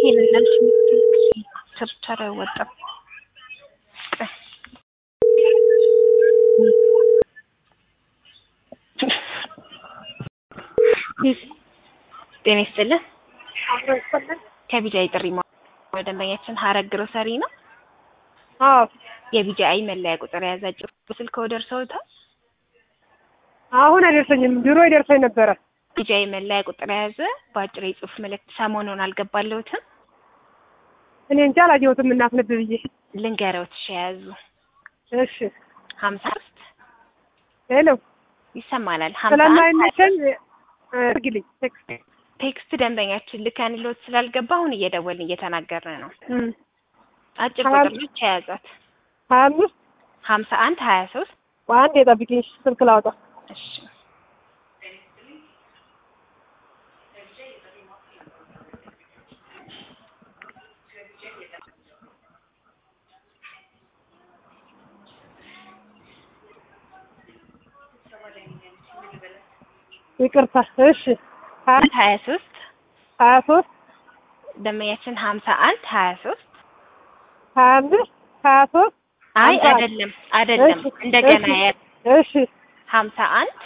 ይሄንን ላልሽ ቸርቻሪ አይወጣም። ጤና ይስጥልን። ከቢጃይ ጥሪ ወደ ደንበኛችን ሀረግ ግሮሰሪ ነው። አዎ የቢጃይ መለያ ቁጥር የያዘ አጭር ስልክ ደርሰውታል። አሁን አይደርሰኝም፣ ድሮ ይደርሰኝ ነበረ። ቢጃይ መለያ ቁጥር የያዘ በአጭር የጽሁፍ መልእክት ሰሞኑን አልገባለሁትም። እኔ እንጃ አላየሁትም። እናስነብ ብዬ ልንገረውት እሺ፣ የያዙ እሺ። ሀምሳ ሶስት ሄሎ ይሰማናል። ሀምሳ አንድ ስለማይመቸኝ አድርጊልኝ ቴክስት። ቴክስት ደንበኛችን ልከንሎት ስላልገባ አሁን እየደወልን እየተናገርን ነው። እም፣ አጭር ሀያ ቁጥር ብቻ የያዛት ሀያ አምስት ሀምሳ አንድ ሀያ ሶስት በአንድ የጠብቂኝ ስልክ ላውጣ። እሺ ይቅርታ። እሺ ሀያ አንድ ሀያ ሶስት ሀያ ሶስት ደንበኛችን ሀምሳ አንድ ሀያ ሶስት ሀያ አምስት ሀያ ሶስት አይ ሀምሳ አንድ። አይደለም አይደለም እሺ፣ እንደገና እሺ፣ ያ እሺ ሀምሳ አንድ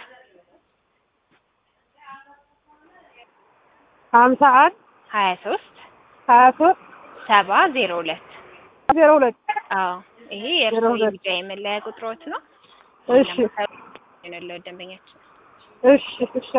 ሀምሳ አንድ ሀያ ሶስት ሀያ ሶስት ሰባ ዜሮ ሁለት ዜሮ ሁለት አዎ ይሄ ዜሮ የእርስዎ ሁለት የቢጃ የመለያ ቁጥሮት ነው። እሺ ያለው ደንበኛችን እሺ እሺ